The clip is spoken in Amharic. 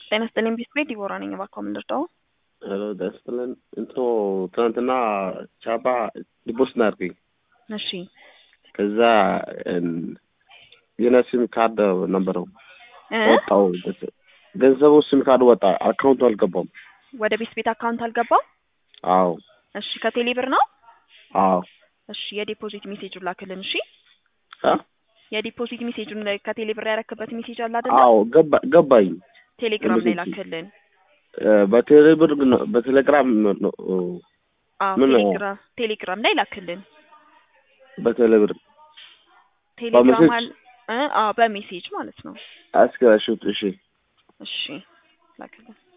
ጤና ይስጥልኝ ቢስኩት ዲቦራ ነኝ። እባክዎ ምን ልርዳዎ? ሄሎ ደስ ብለን እንትኑ ትናንትና ቻባ ዲቦስ ናርኩኝ እሺ ከዛ የኔ ሲም ካርድ ነበረው እ ወጣው ገንዘቡ ሲም ካርድ ወጣ፣ አካውንቱ አልገባም። ወደ ቤት ቤት አካውንት አልገባም። አዎ እሺ ከቴሌ ብር ነው። አዎ እሺ የዲፖዚት ሜሴጁን ላክልን። እሺ አ የዲፖዚት ሜሴጁን ላይ ከቴሌ ብር ያረክበት ሜሴጅ አለ አይደለ? አዎ ገባ ገባኝ። ቴሌግራም ላይ የሜሴጅ ላክልን። እ በቴሌብር ግን በቴሌግራም ነው አዎ ምን ነው? ቴሌግራም ቴሌግራም ላይ ላክልን። በቴሌብር ቴሌግራም በሜሴጅ? አል እ አዎ በሜሴጅ ማለት ነው። አስከራሹት። እሺ እሺ ላክልን።